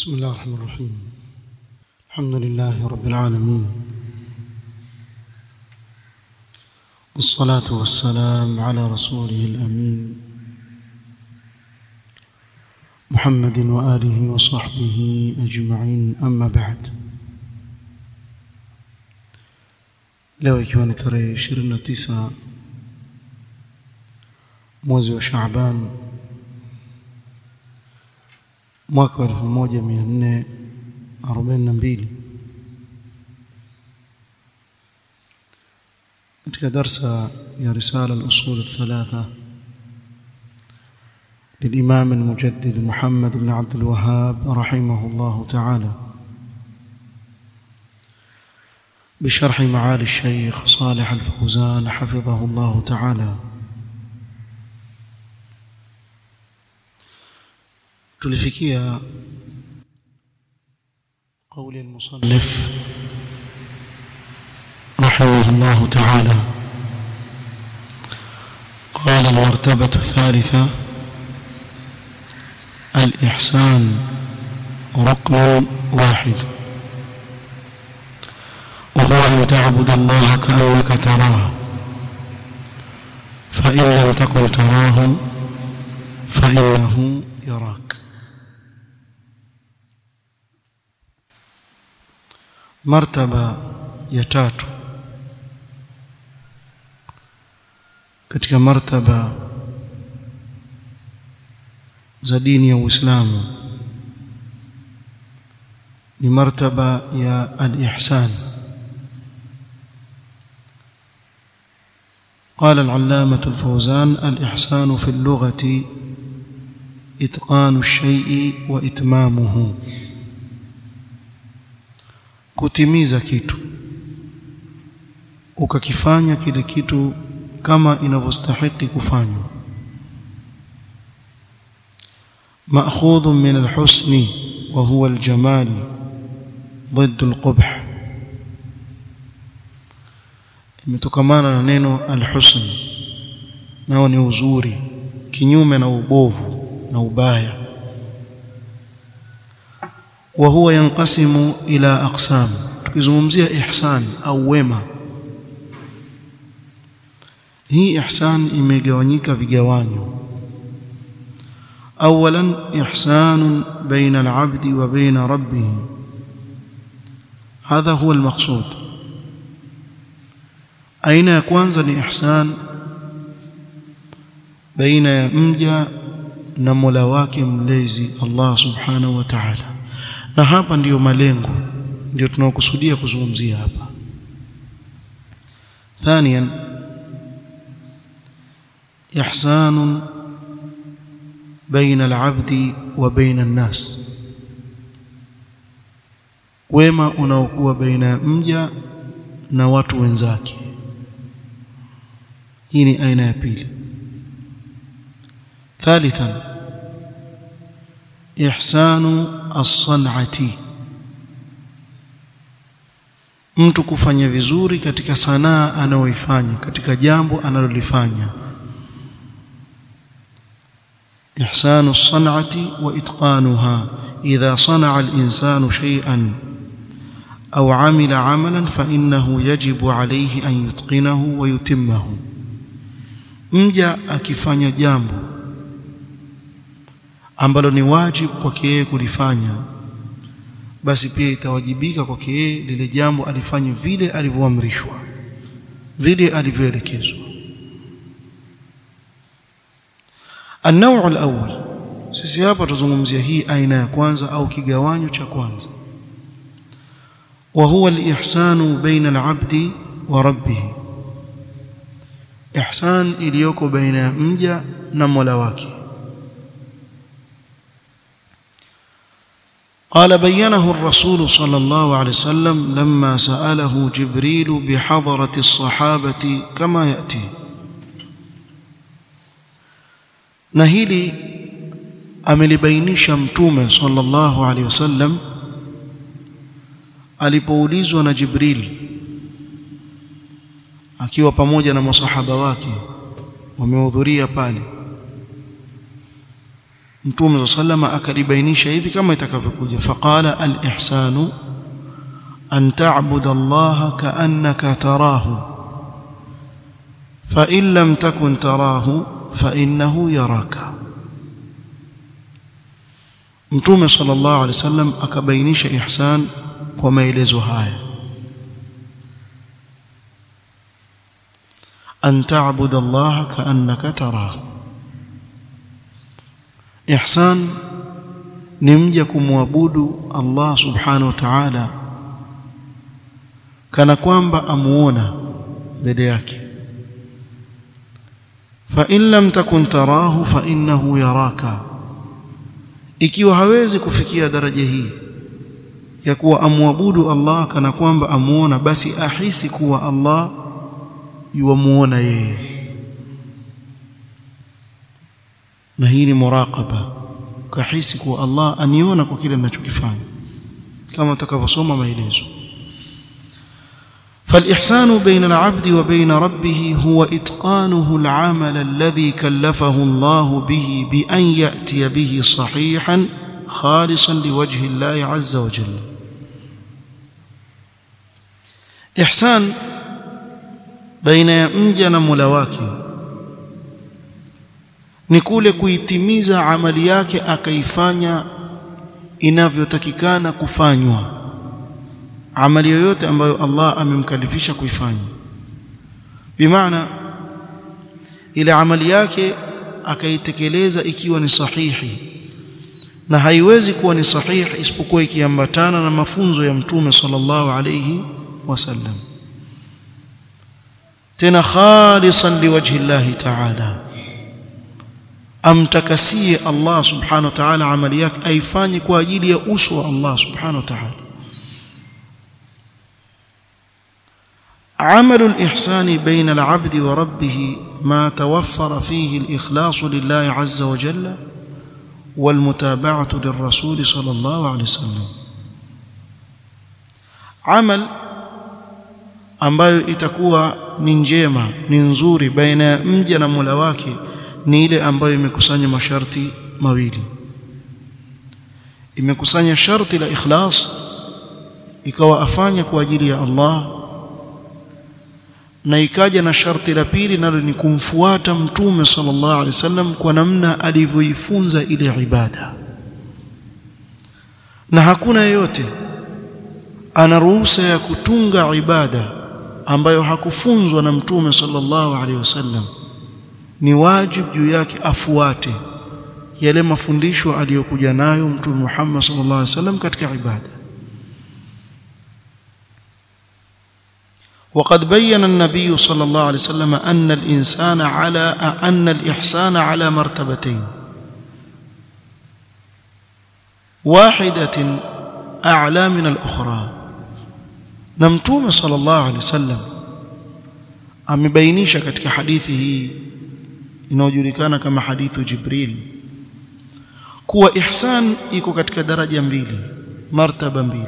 بسم الله الرحمن الرحيم الحمد لله رب العالمين والصلاة والسلام على رسوله الأمين محمد وآله وصحبه أجمعين أما بعد leo ikiwa ni tarehe 29 mwezi wa Shaaban mwaka wa 1442 katika darsa ya risala al-usul الثلاثه للإمام المجدد محمد بن عبد الوهاب رحمه الله تعالى بشرح معالي الشيخ صالح الفوزان حفظه الله تعالى tulifikia قول المصنف رحمه الله تعالى قال المرتبة الثالثة الإحسان ركن واحد وهو أن تعبد الله كأنك تراه فإن لم تكن تراه فإنه يراك martaba ya tatu katika martaba za dini ya Uislamu ni martaba ya al-ihsan قال العلامة الفوزان الإحسان في اللغة إتقان الشيء وإتمامه kutimiza kitu ukakifanya kile kitu kama inavyostahili kufanywa مأخوذ من الحسن وهو الجمال ضد القبح imetokana na neno alhusn nao ni uzuri kinyume na ubovu na ubaya wa huwa yanqasimu ila aqsam tukizungumzia ihsan au wema hii ihsan imegawanyika vigawanyo اولا احسان بين العبد وبين ربه هذا هو المقصود aina ya kwanza ni ihsan baina ya mja na Mola wake mlezi Allah subhanahu wa ta'ala na hapa ndiyo malengo ndio tunaokusudia kuzungumzia hapa ثانيا احسان بين العبد وبين الناس wema unaokuwa baina ya mja na watu wenzake hii ni aina ya pili ثالثا ihsanu as-san'ati mtu kufanya vizuri katika sanaa anayoifanya katika jambo analolifanya إحسان الصنعة وإتقانها إذا صنع الإنسان شيئا أو عمل عملا فإنه يجب عليه أن يتقنه ويتمه mja akifanya jambo ambalo ni wajibu kwake yeye kulifanya basi pia itawajibika kwake yeye lile jambo alifanye vile alivyoamrishwa vile alivyoelekezwa النوع الأول sisi hapa tuzungumzia hii aina ya kwanza au kigawanyo cha kwanza وهو الإحسان بين العبد وربه إحسان iliyoko baina ya mja na Mola wake قال بينه الرسول صلى الله عليه وسلم لما سأله جبريل بحضرة الصحابة كما يأتي na hili amelibainisha mtume sallallahu alaihi wasallam alipoulizwa na Jibril akiwa pamoja na masahaba wake wamehudhuria pale mtume sallama akalibainisha hivi kama itakavyokuja faqala al-ihsanu an ta'budu Allah ka'annaka tarahu fa in lam takun tarahu fa innahu yaraka mtume sallallahu alaihi wasallam akabainisha ihsan kwa maelezo haya an ta'budu Allah ka'annaka tarahu ihsan ni mja kumwabudu Allah subhanahu wa ta'ala kana kwamba amuona mbele yake fa in lam takun tarahu fa innahu yaraka ikiwa hawezi kufikia daraja hii ya kuwa amwabudu Allah kana kwamba amuona basi ahisi kuwa Allah yuamuona yeye na hii ni muraqaba kahisi kuwa Allah aniona kwa kile ninachokifanya kama utakavyosoma maelezo فالإحسان بين العبد وبين ربه هو إتقانه العمل الذي كلفه الله به بأن يأتي به صحيحا خالصا لوجه الله عز وجل إحسان بين يمجن ملواكي ni kule kuitimiza amali yake akaifanya inavyotakikana kufanywa amali yoyote ambayo Allah amemkalifisha kuifanya bimaana ile amali yake akaitekeleza ikiwa ni sahihi na haiwezi kuwa ni sahihi isipokuwa ikiambatana na mafunzo ya mtume sallallahu alayhi wasallam tena khalisan liwajhi Allah ta'ala amtakasie Allah subhanahu wa ta'ala amali yake aifanye kwa ajili ya uso wa Allah subhanahu wa ta'ala عمل الإحسان بين العبد وربه ما توفر فيه الإخلاص لله عز وجل والمتابعة للرسول صلى الله عليه وسلم عمل ambayo itakuwa ni njema ni nzuri baina ya mja na Mola wake ni ile ambayo imekusanya masharti mawili imekusanya sharti la ikhlas ikawa afanya kwa ajili ya Allah na ikaja na sharti la pili nalo ni kumfuata mtume sallallahu alaihi wasallam kwa namna alivyoifunza ile ibada na hakuna yeyote ana ruhusa ya kutunga ibada ambayo hakufunzwa na mtume sallallahu alaihi wasallam ni wajibu juu yake afuate yale mafundisho aliyokuja nayo mtume Muhammad sallallahu alaihi wasallam katika ibada وقد بين النبي صلى الله عليه وسلم أن الإنسان على أن الإحسان على مرتبتين واحدة أعلى من الأخرى نمتوم صلى الله عليه وسلم amebainisha katika hadithi hii inayojulikana kama hadithu Jibril kuwa ihsan iko katika daraja mbili martaba mbili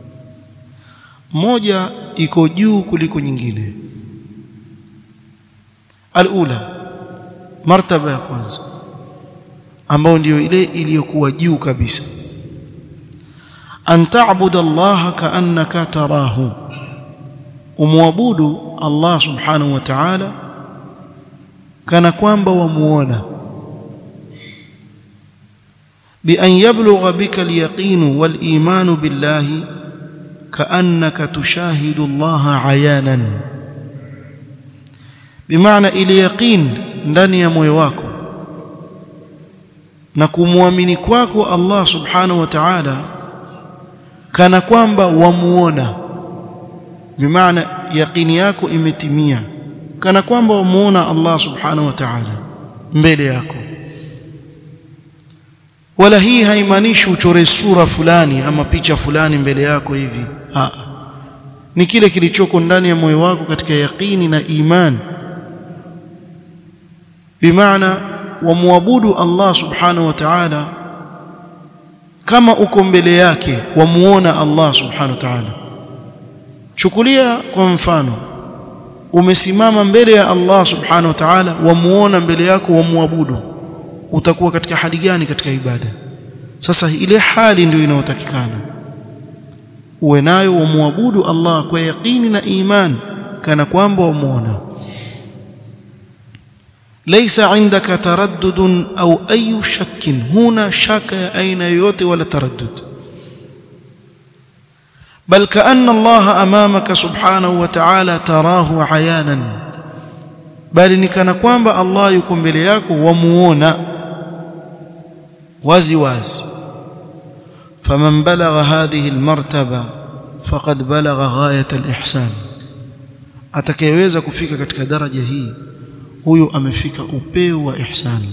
moja iko juu kuliko nyingine alula martaba ya kwanza ambayo ndiyo ile iliyokuwa juu kabisa an ta'budu Allah ka'annaka tarahu umwabudu Allah subhanahu wa ta'ala kana kwamba wamuona bi an yablugha bika al-yaqin wal-iman billahi كأنك تشاهد الله عيانا بمعنى ile yaqin ndani ya moyo wako na kumwamini kwako Allah subhanahu wa ta'ala kana kwamba wamuona bimaana yaqini yako imetimia kana kwamba wamuona Allah subhanahu wa ta'ala mbele yako wala hii haimaanishi uchore sura fulani ama picha fulani mbele yako hivi ha. ni kile kilichoko ndani ya moyo wako katika yaqini na imani bimaana wamwabudu Allah subhanahu wa ta'ala kama uko mbele yake wamuona Allah subhanahu wa ta'ala chukulia kwa mfano umesimama mbele ya Allah subhanahu wa ta'ala wamuona mbele yako wamwabudu utakuwa katika hali gani katika ibada sasa ile hali ndio inayotakikana uwe nayo umwabudu Allah kwa yaqini na iman kana kwamba umuona laysa indaka taraddud au ayu shakkin huna shaka ya aina yoyote wala taraddud بل كأن الله أمامك سبحانه وتعالى تراه عيانا بل نكنا kwamba Allah yuko mbele yako wamuona wazi wazi فمن بلغ هذه المرتبة فقد بلغ غاية الإحسان atakayeweza kufika katika daraja hii huyo amefika upeo wa ihsani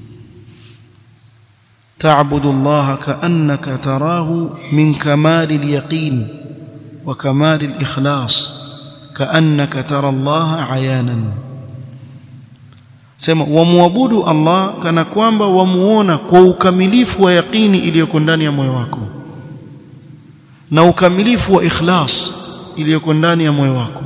تعبد الله كأنك تراه من كمال اليقين وكمال الإخلاص كأنك ترى الله عيانا sema wamwabudu Allah kana kwamba wamuona kwa ukamilifu wa yaqini iliyoko ndani ya moyo wako na ukamilifu wa ikhlas iliyoko ndani ya moyo wako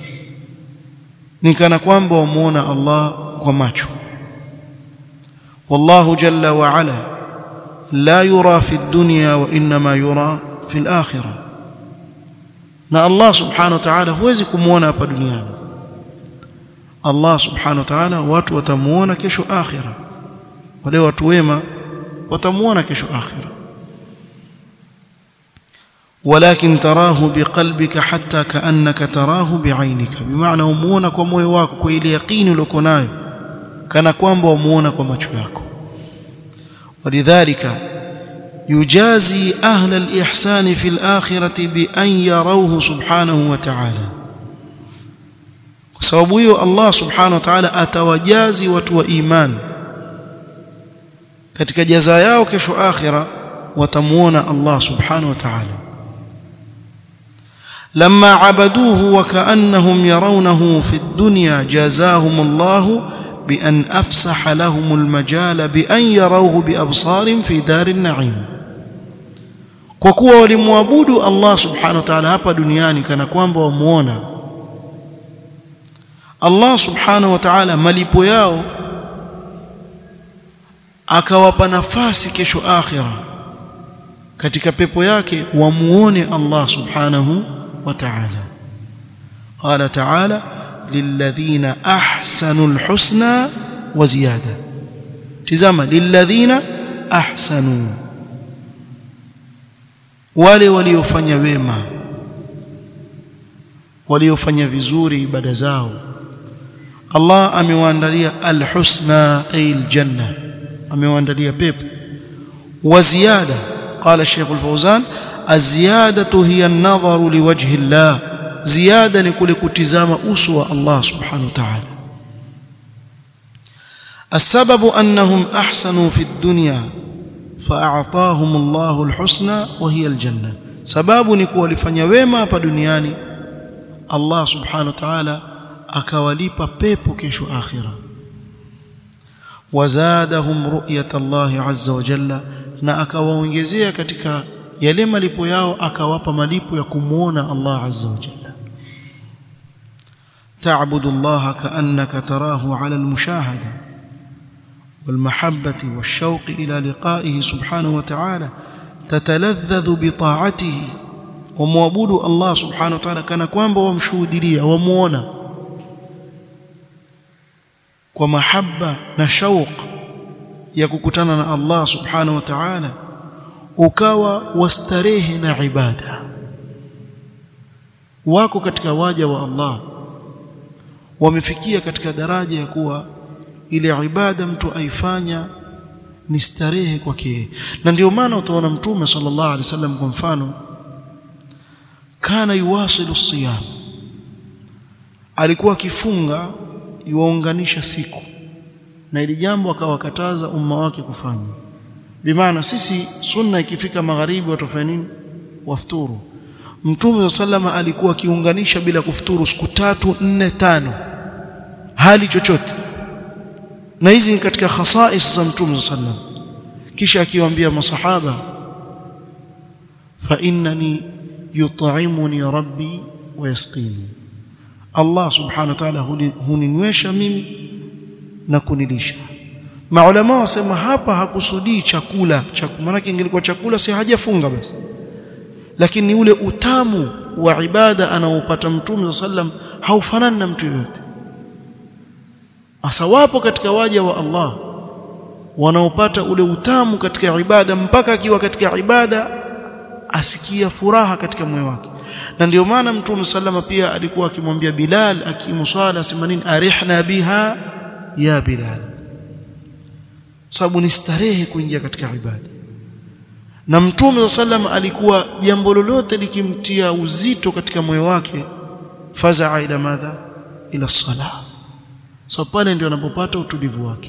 ni kana kwamba wamuona Allah kwa macho wallahu jalla wa ala la yura fi dunya wa inma yura fi al-akhirah na Allah subhanahu wa ta'ala huwezi kumuona hapa duniani Allah subhanahu wa ta'ala watu watamuona kesho akhira wale watu wema watamuona kesho akhira ولكن تراه بقلبك حتى كأنك تراه بعينك بمعنى umuona kwa moyo wako kwa ile yaqini uliyo nayo kana kwamba umuona kwa macho yako ولذلك يجازي أهل الإحسان في الآخرة بأن يروه سبحانه وتعالى sababu hiyo Allah subhanahu wa ta'ala atawajazi watu wa iman katika jaza yao kesho akhira watamuona Allah subhanahu wa ta'ala لما عبدوه وكأنهم يرونه في الدنيا جازاهم الله بأن أفسح لهم المجال بأن يروه بأبصار في دار النعيم kwa kuwa walimwabudu Allah subhanahu wa ta'ala hapa duniani kana kwamba wamuona Allah subhanahu wa ta'ala malipo yao akawapa nafasi kesho akhira katika pepo yake wamuone Allah subhanahu wa ta'ala qala ta'ala lilladhina ahsanu alhusna wa ziyada tizama lilladhina ahsanu wale waliofanya wema waliofanya vizuri ibada zao Allah amewaandalia alhusna ay aljanna amewaandalia pepo wa ziyada qala Sheikh al-Fawzan aziyadatu hiya an-nadharu liwajhi Allah ziyada ni kule kutizama uso wa Allah subhanahu wa ta'ala السبب أنهم أحسنوا في الدنيا فأعطاهم الله الحسنى وهي الجنة سبب نكون لفنيا wema hapa duniani Allah subhanahu wa ta'ala akawalipa pepo kesho akhira wazadahum ru'yat Allah azza wa jalla na akawaongezea katika yale malipo yao akawapa malipo ya kumuona Allah azza wa jalla تعبد الله كأنك تراه على المشاهدة والمحبة والشوق إلى لقائه سبحانه وتعالى تتلذذ بطاعته ومعبود الله سبحانه وتعالى كان kwamba wamshuhudia wamuona kwa mahaba na shauq ya kukutana na Allah subhanahu wa ta'ala ukawa wastarehe na ibada wako katika waja wa Allah wamefikia katika daraja ya kuwa ile ibada mtu aifanya ni starehe kwake na ndio maana utaona mtume sallallahu alaihi wasallam kwa mfano kana yuwasilu siyam alikuwa akifunga yuwaunganisha siku na ili jambo akawakataza umma wake kufanya bimaana sisi sunna ikifika magharibi watafanya nini wafuturu mtume sallama alikuwa akiunganisha bila kufuturu siku tatu nne tano hali chochote na hizi ni katika khasais za mtume sallam kisha akiwaambia masahaba fa innani yut'imuni rabbi wa yasqini Allah subhanahu wa ta'ala huninywesha mimi na kunilisha maulama wasema hapa hakusudii chakula chakula maana ingelikuwa chakula si hajafunga basi lakini ni ule utamu wa ibada anaopata mtume sallam haufanani na mtu yoyote hasa wapo katika waja wa Allah wanaopata ule utamu katika ibada mpaka akiwa katika ibada asikia furaha katika moyo wake na ndio maana mtume sallama pia alikuwa akimwambia Bilal akimuswala asema nini arihna biha ya Bilal sababu ni starehe kuingia katika ibada na mtume sallam alikuwa jambo lolote likimtia uzito katika moyo wake fazaa ila madha ila sala so pale ndio anapopata utulivu wake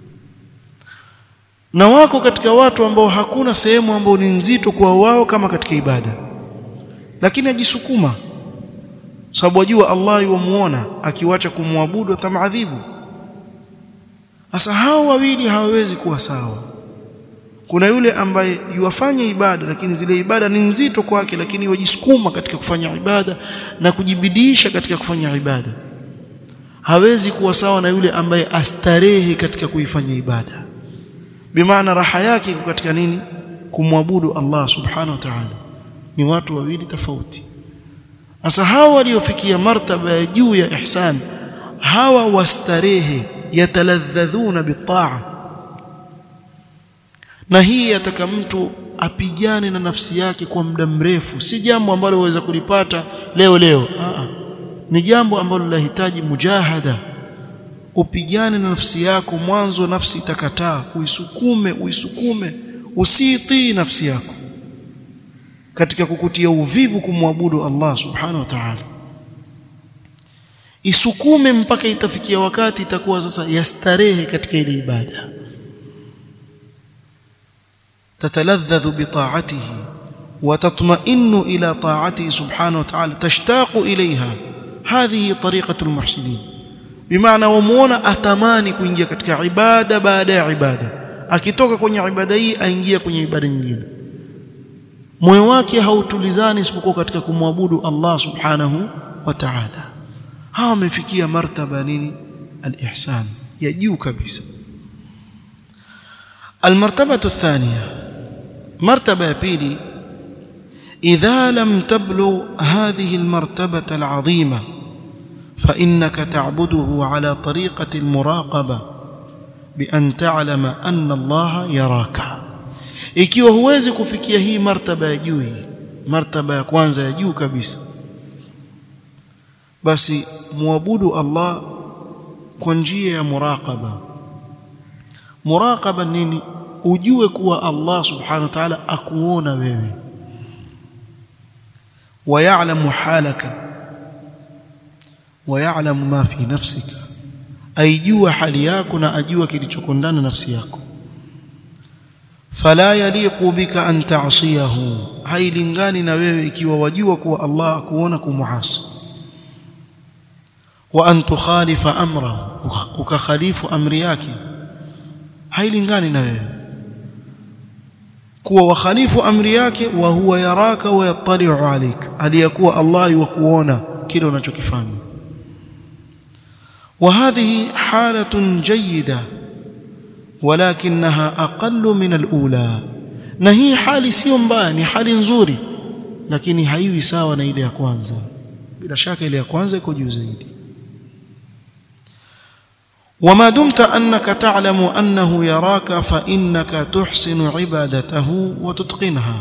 na wako katika watu ambao hakuna sehemu ambao ni nzito kwa wao kama katika ibada lakini ajisukuma sababu ajua Allah yuamuona akiwacha kumwabudu atamadhibu sasa hao wawili hawawezi kuwa sawa kuna yule ambaye yuwafanya ibada lakini zile ibada ni nzito kwake lakini wajisukuma katika kufanya ibada na kujibidisha katika kufanya ibada hawezi kuwa sawa na yule ambaye astarehe katika kuifanya ibada bimaana raha yake iko katika nini kumwabudu Allah subhanahu wa ta'ala ni watu wawili tofauti sasa hawa waliofikia martaba ya juu ya ihsan hawa wastarehe yataladhadhuna bitaa na hii yataka mtu apigane na nafsi yake kwa muda mrefu si jambo ambalo waweza kulipata leo leo Aa, ni jambo ambalo linahitaji mujahada upigane na nafsi yako mwanzo nafsi itakataa uisukume uisukume usitii nafsi yako katika kukutia uvivu kumwabudu Allah subhanahu wa ta'ala isukume mpaka itafikia wakati itakuwa sasa yastarehe katika ile ibada تتلذذ بطاعته وتطمئن إلى طاعته سبحانه وتعالى تشتاق إليها هذه طريقة المحسنين بمعنى ومونا أتماني kuingia katika ibada baada ya ibada akitoka kwenye ibada hii aingia kwenye ibada nyingine moyo wake hautulizani isipokuwa katika kumwabudu Allah subhanahu wa ta'ala hawa wamefikia martaba nini al-ihsan ya juu kabisa المرتبة الثانية مرتبة بيلي إذا لم تبلغ هذه المرتبة العظيمة فإنك تعبده على طريقة المراقبة بأن تعلم أن الله يراك ikiwa huwezi kufikia hii martaba ya juu hii martaba ya kwanza ya juu kabisa basi muabudu Allah kwa njia ya muraqaba muraqaba nini ujue kuwa Allah subhanahu wa ta'ala akuona wewe ويعلم حالك ويعلم ما في نفسك aijua hali yako na ajua kilichoko ndani nafsi yako fala yaliqu bika an ta'siyahu hailingani na wewe ikiwa wajua kuwa Allah akuona kumuasi wa an tukhalifa amrahu ukakhalifu amri yake hailingani na wewe kuwa wakhalifu amri yake wa huwa yaraka wa yattali'u alayk aliyakuwa Allah yukuona kile unachokifanya وهذه حالة جيدة ولكنها أقل من الأولى na hii hali sio mbaya ni hali nzuri lakini haiwi sawa na ile ya kwanza bila shaka ile ya kwanza iko juu zaidi وما دمت أنك تعلم أنه يراك فإنك تحسن عبادته وتتقنها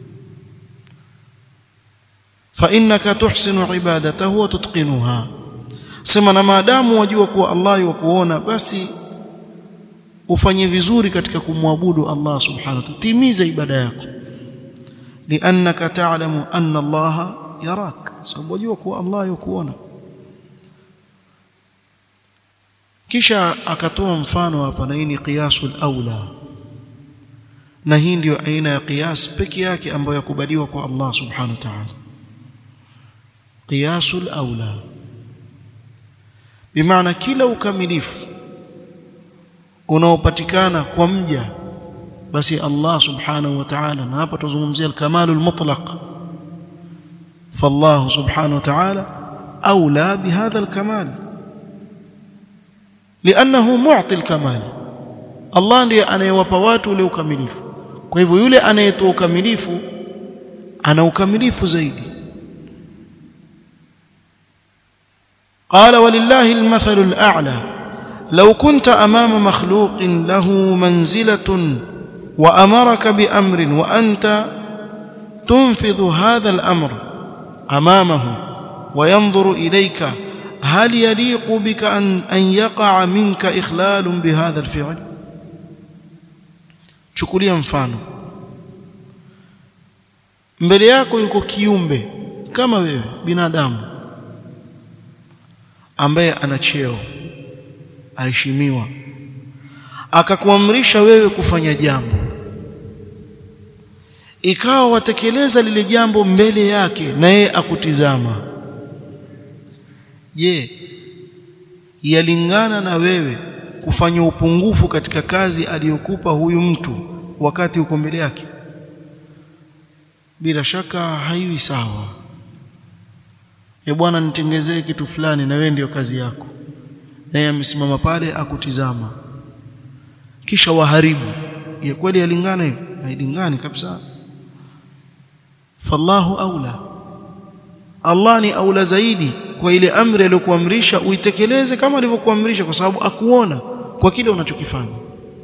فإنك تحسن عبادته وتتقنها sema na maadamu wajua kuwa Allah yukuona basi ufanye vizuri katika kumwabudu Allah subhanahu wa ta'ala timiza ibada yako liannaka ta'lamu anna Allah yarak sababu wajua kuwa Allah yukuona kisha akatoa mfano hapa na hii ni qiyasul aula na hii ndio aina ya qiyas peke yake ambayo yakubaliwa kwa Allah subhanahu wa ta'ala qiyasul aula bimaana kila ukamilifu unaopatikana kwa mja basi Allah subhanahu wa ta'ala na hapa tuzungumzia al-kamalul mutlaq فالله سبحانه وتعالى أولى بهذا الكمال لأنه معطي الكمال Allah ndiye anayewapa watu ule ukamilifu kwa hivyo yule anayetoa ukamilifu ana ukamilifu zaidi قال ولله المثل الأعلى لو كنت أمام مخلوق له منزلة وأمرك بأمر وأنت تنفذ هذا الأمر أمامه وينظر إليك هل يليق بك أن, أن يقع منك إخلال بهذا الفعل chukulia mfano mbele yako yuko kiumbe kama wewe binadamu ambaye ana cheo aheshimiwa akakuamrisha wewe kufanya jambo ikawa watekeleza lile jambo mbele yake na yeye akutizama je yalingana na wewe kufanya upungufu katika kazi aliyokupa huyu mtu wakati uko mbele yake bila shaka haiwi sawa ya bwana nitengezee kitu fulani na wewe ndio kazi yako naye amesimama pale akutizama kisha waharibu ya kweli yalingana hivi hailingani kabisa fallahu aula Allah ni aula zaidi kwa ile amri aliyokuamrisha uitekeleze kama alivyokuamrisha kwa sababu akuona kwa kile unachokifanya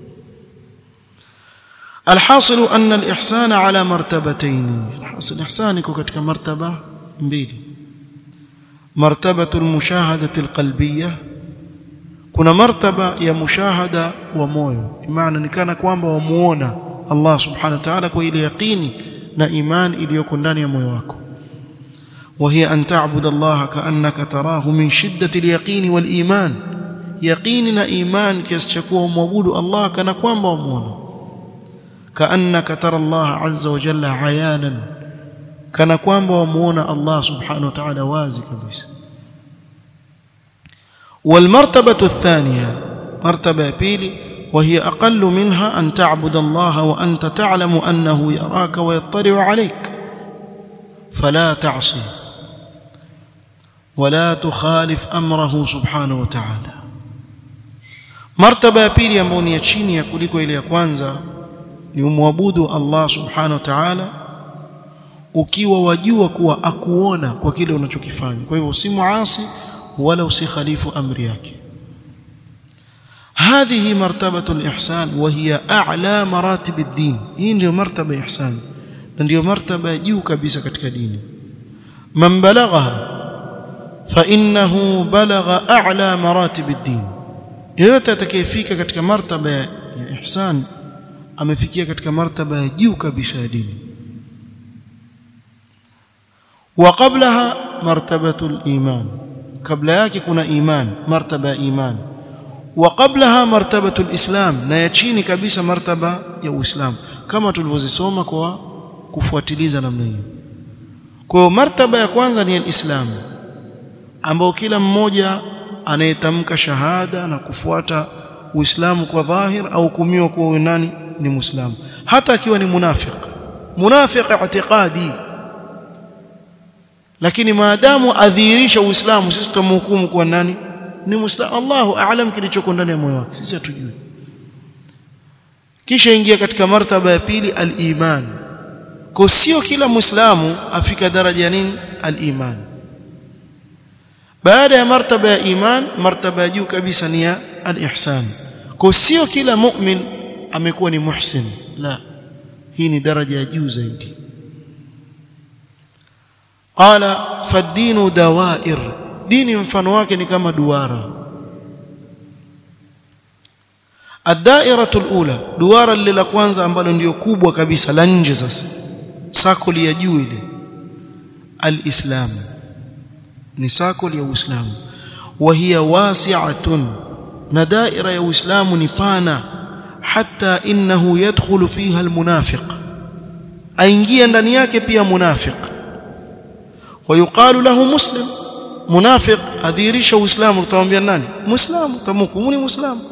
alhasil anna alihsan ala martabatayn alhasil ihsan iko katika martaba mbili martabatu almushahadati alqalbiyya kuna martaba ya mushahada wa moyo maana ni kana kwamba wamuona Allah subhanahu wa ta'ala kwa ile yaqini na iman iliyoko ndani ya moyo wako وهي أن تعبد الله كأنك تراه من شدة اليقين والإيمان يقيننا إيمان كيستشكوه موجود الله كان قوام ومونا كأنك ترى الله عز وجل عيانا كان قوام ومونا الله سبحانه وتعالى وازي كبيس والمرتبة الثانية مرتبة بيلي وهي أقل منها أن تعبد الله وأنت تعلم أنه يراك ويطلع عليك فلا تعصي ولا تخالف امره سبحانه وتعالى martaba ya pili ambayo ni ya chini ya kuliko ile ya kwanza ni umwabudu Allah subhanahu wa ta'ala ukiwa wajua kuwa akuona kwa kile unachokifanya kwa hivyo si muasi wala usikhalifu amri yake هذه مرتبة الإحسان وهي أعلى مراتب الدين hii ndio martaba ya ihsan na ndio martaba ya juu kabisa katika dini man balaghaha fa innahu balagha a'la maratib ad-din yoyote atakayefika katika martaba ya ihsan amefikia katika martaba ya juu kabisa ya dini wa qablaha martabatu al-iman kabla yake kuna iman martaba ya iman wa qablaha martabatu al-islam na ya chini kabisa martaba ya uislamu kama tulivyozisoma kwa kufuatiliza namna hiyo kwa hiyo martaba ya kwanza ni al-islam ambao kila mmoja anayetamka shahada na kufuata uislamu kwa dhahir au kumiwa kuwa nani ni muislamu hata akiwa ni munafiq munafiq i'tiqadi lakini maadamu adhihirisha uislamu sisi tutamhukumu kuwa nani ni muislamu Allahu a'lam kilichoko ndani ya moyo wake sisi hatujui kisha ingia katika martaba ya pili al-iman kwa sio kila muislamu afika daraja ya nini al-iman baada ya martaba ya iman martaba ya juu kabisa ni ya al-ihsan kwa sio kila mu'min amekuwa ni muhsin la hii ni daraja ya juu zaidi qala fad-dinu dawair dini mfano wake ni kama duara ad-da'iratu al-ula duara lile la kwanza ambalo ndio kubwa kabisa la nje sasa sakoli ya juu ile al-islam ni sakoli ya uislamu wa hiya wasi'atun na daira ya uislamu ni pana hatta innahu yadkhulu fiha al-munafiq aingia ndani yake pia munafiq ويقال له مسلم منافق adhirisha uislamu utamwambia nani muislamu tamhukumu ni muislamu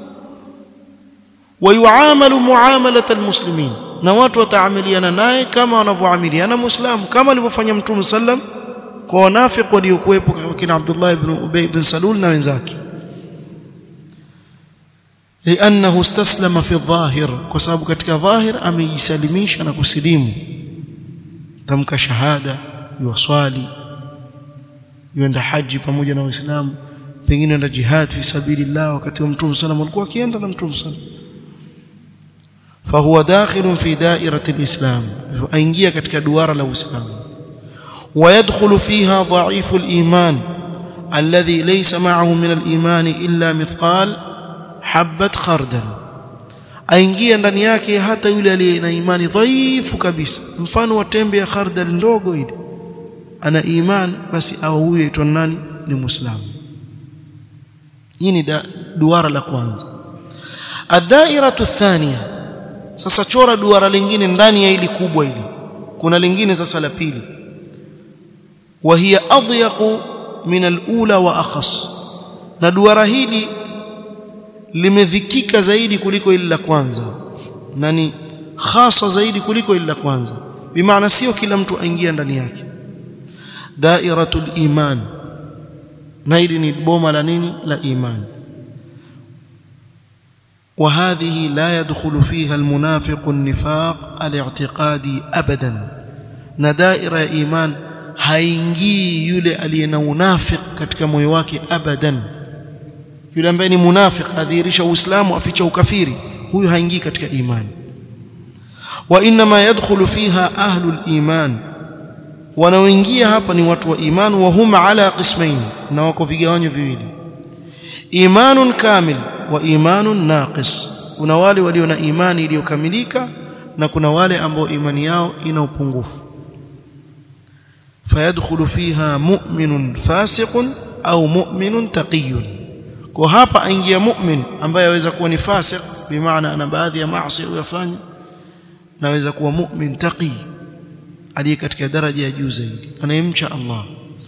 ويعامل معامله المسلمين na watu wataamiliana naye kama wanavyoamiliana muislamu kama alivyofanya mtume sallam kwa wanafiki waliokuwepo kina Abdullah ibn Ubay ibn Salul na wenzake لانه استسلم في الظاهر kwa sababu katika dhahir amejisalimisha na kusilimu tamka shahada yuwaswali yuenda haji pamoja na waislamu pengine enda jihad fi sabilillah wakati wa mtume sallam alikuwa akienda na mtume sallam fahuwa dakhilun fi da'irati alislam aingia katika duara la uislamu ويدخل فيها ضعيف الإيمان الذي ليس معه من الإيمان إلا مثقال حبة خردل aingia ndani yake hata yule aliye na imani dhaifu kabisa mfano wa tembe ya khardal ndogo ile ana iman basi au huyo aitwa nani ni muislamu hii ni duara la kwanza ad-da'iratu thaniya sasa chora duara lingine ndani ya ili kubwa hili kuna lingine sasa la pili وهي أضيق من الأولى وأخص na duara hili limedhikika zaidi kuliko ile la kwanza na ni khasa zaidi kuliko ile la kwanza bimaana sio kila mtu aingia ndani yake dairatul iman na hili ni boma la nini la iman وهذه لا يدخل فيها المنافق النفاق الاعتقادي ابدا na daira ya iman haingii yule aliye na unafik katika moyo wake abadan yule ambaye ni munafik adhihirisha uislamu aficha ukafiri huyu haingii katika imani wa inma yadkhulu fiha ahlul iman wanaoingia hapa ni watu wa iman wa hum ala qismain na wako vigawanyo viwili imanun kamil wa imanun naqis kuna wale walio na imani iliyokamilika na kuna wale ambao imani yao ina upungufu فيدخل فيها مؤمن فاسق au mu'minun taqiyun kwa hapa aingia mu'min ambaye aweza kuwa ni fasiq bimaana ana baadhi ya maasi uyafanya naweza kuwa mu'min taqi aliye katika daraja ya juu zaidi anayemcha Allah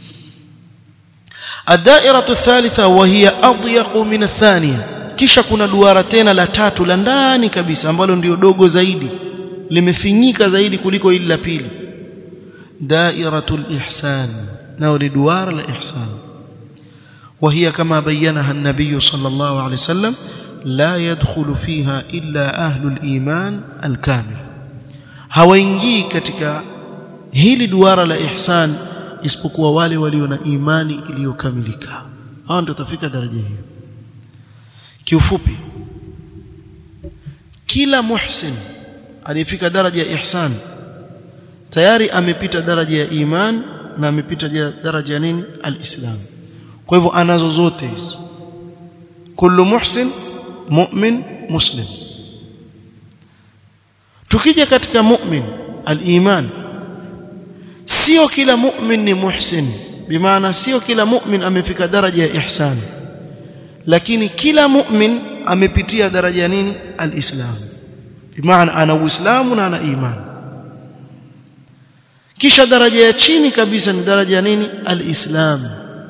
الدائرة الثالثة وهي أضيق من الثانية kisha kuna duara tena la tatu la ndani kabisa ambalo ndio dogo zaidi limefinyika zaidi kuliko ile la pili دائرة الإحسان نور دوار الإحسان وهي كما بينها النبي صلى الله عليه وسلم لا يدخل فيها إلا أهل الإيمان الكامل hawaingii katika hili duara la ihsan isipokuwa wale walio na imani iliyokamilika hao ndio tafika daraja hiyo kiufupi kila muhsin aliyefika daraja ya ihsan tayari amepita daraja ya iman na amepita daraja ya nini alislam kwa hivyo anazo zote hizi kullu muhsin mu'min muslim tukija katika mu'min aliman sio kila mu'min ni muhsin bimaana sio kila mu'min amefika daraja ya ihsan lakini kila mu'min amepitia daraja ya nini alislam bimaana ana uislamu na ana imani kisha daraja ya chini kabisa ni daraja ya nini alislam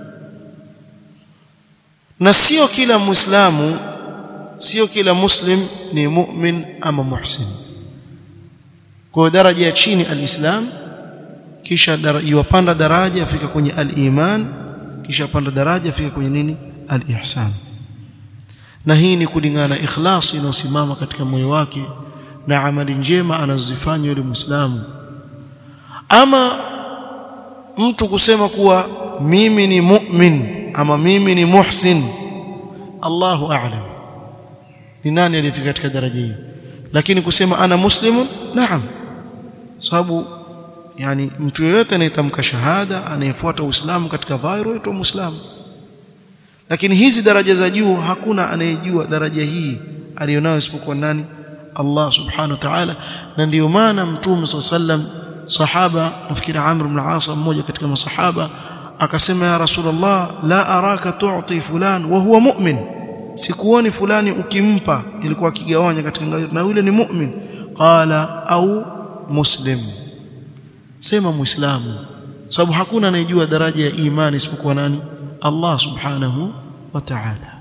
na sio kila muislamu sio kila muslim ni mu'min ama muhsin kwa daraja ya chini alislam kisha yuwapanda daraja afika kwenye aliman kisha panda daraja afika kwenye nini alihsan na hii ni kulingana na ikhlasi inayosimama katika moyo wake na amali njema anazozifanya yule muislamu ama mtu kusema kuwa mimi ni mu'min ama mimi ni muhsin Allahu a'lam ni nani alifika katika daraja hiyo lakini kusema ana muslimun naam sababu yani mtu yeyote anayetamka shahada anayefuata uislamu katika dhahiri aitwa muislamu lakini hizi daraja za juu hakuna anayejua daraja hii alionayo isipokuwa nani Allah subhanahu wa ta'ala na ndio maana mtume sallam sahaba nafikiri Amr ibn al-As mmoja katika masahaba akasema ya Rasulullah la araka tu'ti fulan wa huwa mu'min sikuoni fulani ukimpa ilikuwa akigawanya katika ngazi na yule ni mu'min qala au muslim sema muislamu sababu hakuna anayejua daraja ya imani isipokuwa nani Allah subhanahu wa ta'ala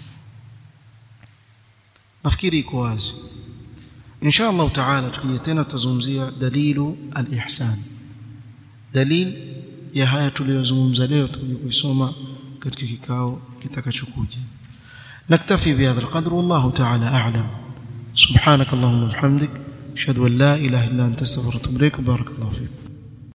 nafikiri iko wazi insha Allah taala tukija tena tutazungumzia dalilu al-ihsan dalil ya haya tuliyozungumza leo tutakuja kuisoma katika kikao kitakachokuja نكتفي بهذا القدر والله تعالى أعلم سبحانك اللهم وبحمدك أشهد أن لا إله إلا أنت استغفرك وأتوب إليك بارك الله فيك